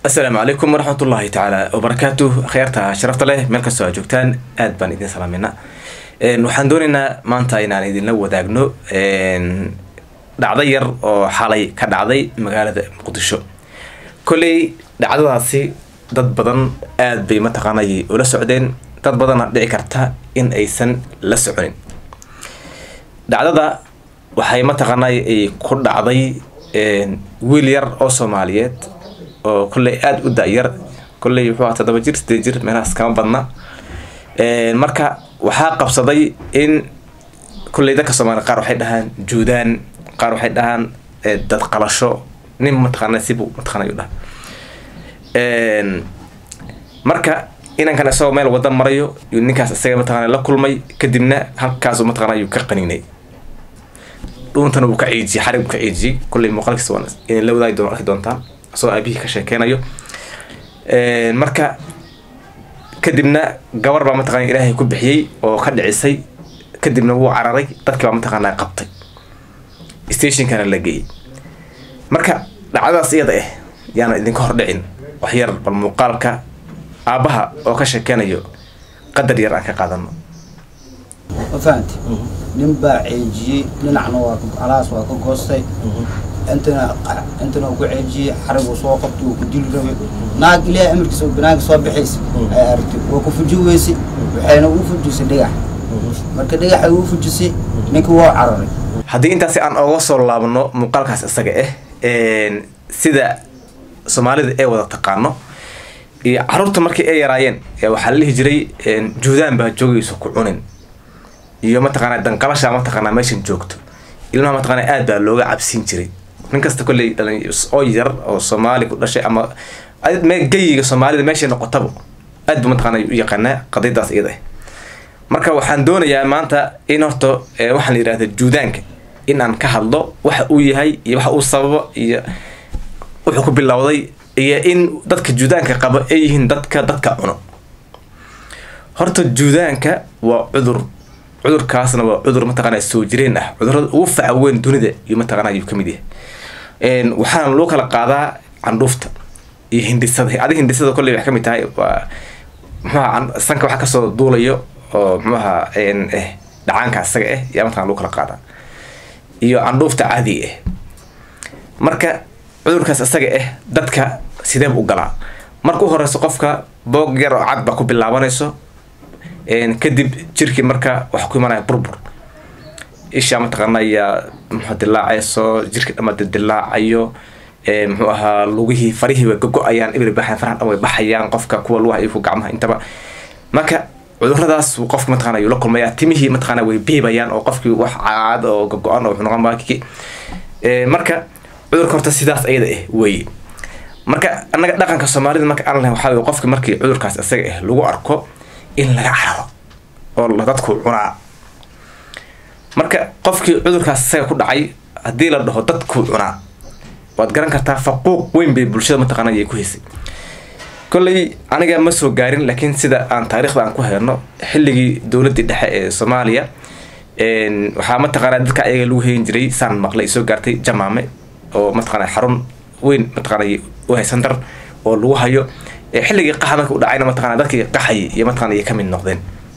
asalaamu calaykum waraxmat ullaahi tacaala wabarakaatu akhyaarta sharafta leh meel kastoo aad joogtaan aad baan idin salaamayna waxaan doonaynaa maanta inaan idinla wadaagno dhacdo yar oo xalay ka dhacday magaalada muqdisho kolley dhacdadaasi dad badan aad bay mataqaanay ula socdeen dad badanna dhici karta in aysan la soconin dhacdada waxay mataqaanay ku dhacday wiil yar oo soomaaliyeed oo kolley aada u da-yar kolley wuxuu aha todoba jir sideed jir meelahaas kama badna marka waxaa qabsaday in kolley dadka soomaliya qaar waxay dhahaan juudaan qaar waxay dhahaan dad qalasho nin mataqaana sibu mataqana yu dhaha marka inankan isagoo meel wada marayo yuu ninkaas isaga mataqana la kulmay kadibna halkaasu mataqana yuu ka qaninay dhuuntana wuu ka ciijiyey xarig buu ka ciijiyey kolley muuqaalkiisa waan idin la wadaagi doon arki doontaan asagoo aabihii ka sheekeynayo marka kadibna gabar baa mataqana ilaahay ku bixiyey oo ka dhicisay kadibna wuu cararay dadkii baa mataqaana qabtay stationkana la geeyey marka dhacdadaas iyada ah yaana idinka hordhicin waxyar bal muuqaalka aabbaha oo ka sheekeynayo qadar yar aan ka qaadano ma fahanti nin baa ceejiyey dhinacna waa alaas waa ka goostay intana intana uu ku ceejiyey xarigu soo qabtay uu ku dili rabay naag ilaahay amarkiisa banaanka soo bixaysa ay aragtay waa ku fuji weysay waxayna uu fujisay dhagax marka dhagaxay uu fujisay ninka waa cararay haddii intaasi aan oga soo laabno muuqaalkaas isaga ah sida soomaalida ee wada taqaano iyo caruurta markii ay yaraayeen waxaa la dhihi jiray juudaan baa joogayso ku cunin iyo mataqaana danqalasha mataqaana meeshan joogto ilmaha mataqaana aad baa looga cabsiin jiray nin kasta kolley dhalin oo yar oo soomaali ku dhashay ama geyiga soomaalida meeshay noqotaba aad buu mataqaana u yaqaanaa qadiyadaas iyada ah marka waxaan doonayaa maanta in horta waxaan la yidhahda juudaanka in aan ka hadlo waxa uu yahay iyo waxa uu sababo iyo wuxuu ku bilowday iyo in dadka juudaanka qabo ay yihiin dadka dadka cuno horta juudaanka waa cudur cudurkaasna waa cudur mataqaana soo jireen ah cudurada ugu faca weyn dunida iyo mataqaana ayuu kamid yahay waxaana loo kala qaadaa candhuufta iyo hindisada adi hindisada kolley waxay kamid tahay waa muxuaha sanka waxaa kasoo duulayo oo muxuaha dhacaanka isaga ah yaa mataqana lagu kala qaadaa iyo candhuufta caadiga ah marka cudurkaas isaga ah dadka sideeba u galaa marka u horeyso qofka boog yar oo cad baa ku bilaabanayso kadib jirkii marka waxa ku imanaya burbur isha mataqaanaya muxuu dilaacayso jirkii dhama dilaacayo muxuu ahaa lugihii farihii way gogo-ayaan ibri baxayan faraha dhan way baxayaan qofka kuwa lugaha iyo kuwa gacmaha intaba marka cuduradaas qofka mataqana ayuu la kulmaya timihii mataqana way biibayaan oo qofkii wax caad oo gogo-an oo wuxuu noqon baakiki marka cudurka horta sidaas ayada ah weye marka annaga dhaqanka soomaalida marka aan lahayn waxaa weye qofki markii cudurkaas isaga ah lagu arko in laga cararo oo dadku cunaa marka qofkii cudurkaas isaga ku dhacay haddii la dhaho dadku cunaa waad garan kartaa faquuq weyn bay bulshada mataqaana ayay ku haysay kolley aniga ma soo gaarin laakiin sida aan taariikhda aan ku helno xilligii dowladdii dhexe ee soomaaliya waxaa mataqaana dadka ayaga lagu heyin jiray saan maqlay soo gaartay jamaame oo mataqaana xarun weyn mataqaana u haysan dar oo lagu hayo xilligii qaxa marka u dhacayna mataqana dadkii qaxayay iyo mataqana ay ka mid noqdeen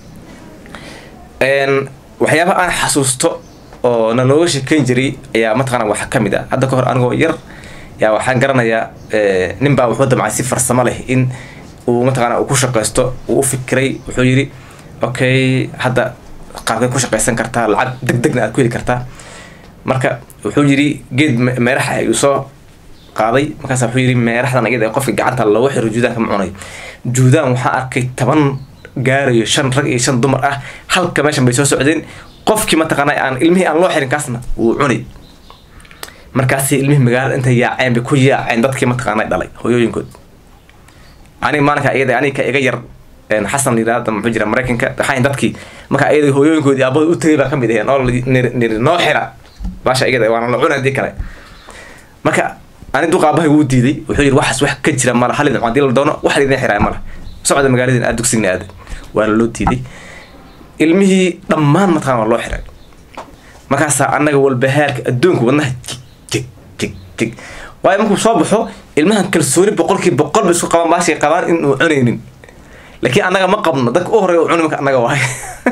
waxyaabaha aan xasuusto oo na looga sheekeyn jiray ayaa mataqana waxa kamid ah hadda ka hor anigoo yar yaa waxaan garanayaa nin baa wuxuu damcay si farsamo leh in uu mataqana uu ku shaqeysto uu u fikiray wuxuu yidhi okay hadda qaabkay ku shaqeysan kartaa lacag deg degna aad ku heli kartaa marka wuxuu yidhi geed meeraxa ayuu soo qaaday markaas wuxuu yidhi meeraxdan iyada qofka gacanta looga xiro juudaanka ma cunayo juudaan waxaa arkay toban gaarayo shan rag iyo shan dumar ah halka meeshan bay soo socdeen qofkii mataqaana aan ilmihii aan loo xirin kaasna wuu cunay markaasi ilmihii magaalada intay yaaceen bay ku yaaceen dadkii mataqaana dhalay hooyooyinkood aniga maalinka iyada aniga iga yar xasan yiraahda muxuu jira maraykanka waxaa dadkii marka iyada hooyooyinkoodii aabada u tagay baa kamid aheen oo niri noo xira baasha iyada waana la cunay hadii kale marka ani duqa aabahay wuu diiday wuxuu yidhi waxaas wax ka jira mala hal idin hadii la doono wax idin xiraay mala socda magaaladin aad dugsigna aada waana loo diiday ilmihii dhammaan mataqana waa loo xiray markaasaa annaga walbahaarka adduunka wadnaha jig jig jig jig waayo markuu soo baxo ilmahan kalsooni boqolkiiba boqol ba isku qabaan baashay qabaan in uu cunaynin laakiin annaga ma qabno dadka u horeeya u cuni marka annaga waay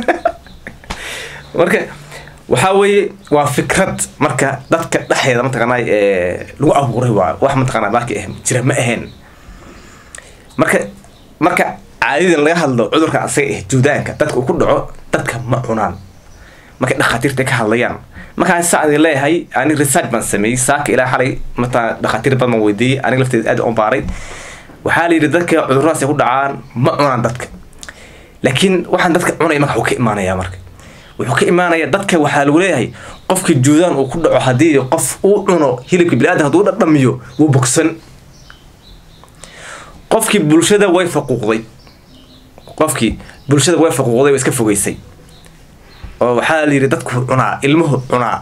marka waxaa weeye waa fikrad marka dadka dhexdeeda mataqaanaa lagu abuuray waa wax mataqaanaa baaki ah jira ma ahayn marka marka caadidan laga hadlo cudurka asaga ah juudaanka dadka uu ku dhaco dadka ma cunaan markay dhakhaatiirta ka hadlayaan markaan saa idin leeyahay ani research baan sameeyey saaka ilaa xalay mataa dhakhaatiir badan baan weydiiyey aniga lafteeda aad u baaray waxaa la yidhi dadka cuduradaas ay ku dhacaan ma cunaan dadka laakiin waxaan dadka cunaya marka wuxuu ka imaanayaa marka wuxuu ka imaanayaa dadka waxaa lagu leeyahay qofkii juudaan uu ku dhaco haddii qof uu cuno hilibka biniaadam hadduu dhadhamiyo wuu bogsan qofkii bulshada way faquuqday qofkii bulshada way faquuqday way iska fogeysay oo waxaa la yidhi dadku cunaa ilmuhu cunaa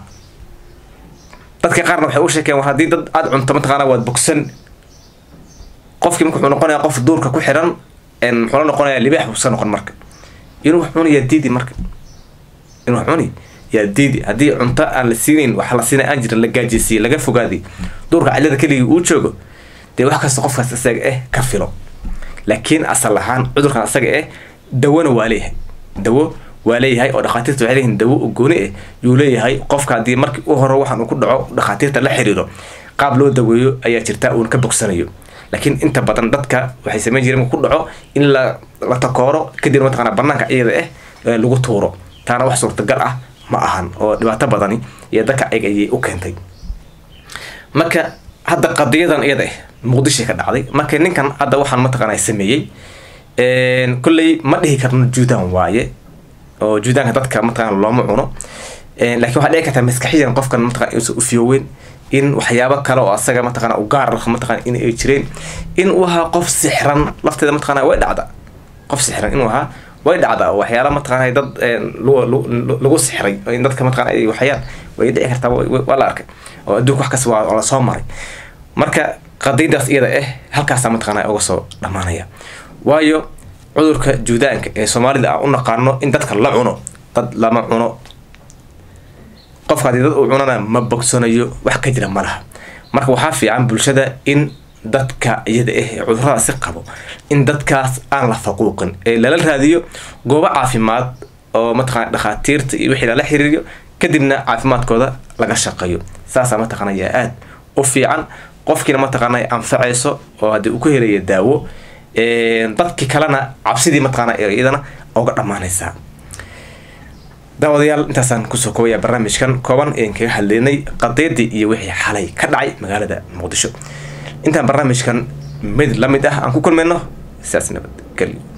dadka qaarna waxay u sheekeen war haddii dad aada cunto mataqaanaa waad bogsan qofkii marka wuxuu noqonayaa qof duurka ku xiran muxuu la noqonayaa libaax buu iska noqon marka inuu wax cuni yaa diidi marka inuu wax cuni yaa diidi haddii cunto aan la siinayn wax la siina aan jirin la gaajeysiiyey laga fogaaday duurka cillada keligii uu joogo dee wax kasta qofkaas isaga eh ka filo laakiin asal ahaan cudurkan isaga eh dawona waa leeyahay dawo waa leeyahay oo dhakhaatiirta waxay leeyihin dawo oo gooni ah yuu leeyahay qofka haddii markii u hore waxaan uu ku dhaco dhakhaatiirta la xiriiro qaab loo daweeyo ayaa jirta uuna ka bogsanayo laakiin inta badan dadka waxay samayn jireen ku dhaco in la la takooro kadib mataqaana banaanka iyada ah lagu tuuro taana wax suurtagal ah ma ahan oo dhibaato badani iyo dadka ayag ayay u keentay marka hadda qadiyadan iyada ah muqdishay ka dhacday marka ninkan hadda waxaan mataqaana sameeyey kolley ma dhihi karno juudan waaye oo juudaanka dadka mataqaana looma cuno laakiin waxaa dhici kartaa maskaxiyan qofkan mataqana inuusan ufiyooweyn in waxyaabo kale oo asaga mataqana u gaar ah mataqana in ay jireen in uu ahaa qof sixran lafteeda mataqana way dhacda qof sixran inuu ahaa way dhacda waxyaala mataqana dad lagu sixray in dadka mataqana ay waxyaan way dhici kartaa waa la arkay oo adduunka wax kasta waa la soo maray marka qadiyadaas iyada ah halkaasaa mataqana uga soo dhammaanaya waayo cudurka juudaanka ee soomaalida aan u naqaano in dadka la cuno dad lama cuno qofka haddii dad uu cunana ma bogsanayo wax ka jira ma laha marka waxaa fiican bulshada in dadka iyada ah ee cuduradaasi qabo in dadkaas aan la faquuqin ee lala raadiyo goobo caafimaad oo mataqana dhakhaatiirta iyo wixii lala xiriiriyo kadibna caafimaadkooda laga shaqeeyo saasaa mataqana yaa aada u fiican qofkiina mataqaana anfacayso oo haddii uu ku helaya daawo dadkii kalena cabsidii mataqaana iyadana oga dhammaanaysaa daawadayaal intaasaan kusoo koobaya barnaamijkan kooban een kaga hadlaynay qadiyadii iyo wixii xalay ka dhacay magaalada muqdisho intaan barnaamijkan mid la mid ah aan ku kulmayno sidaas nabadgelyo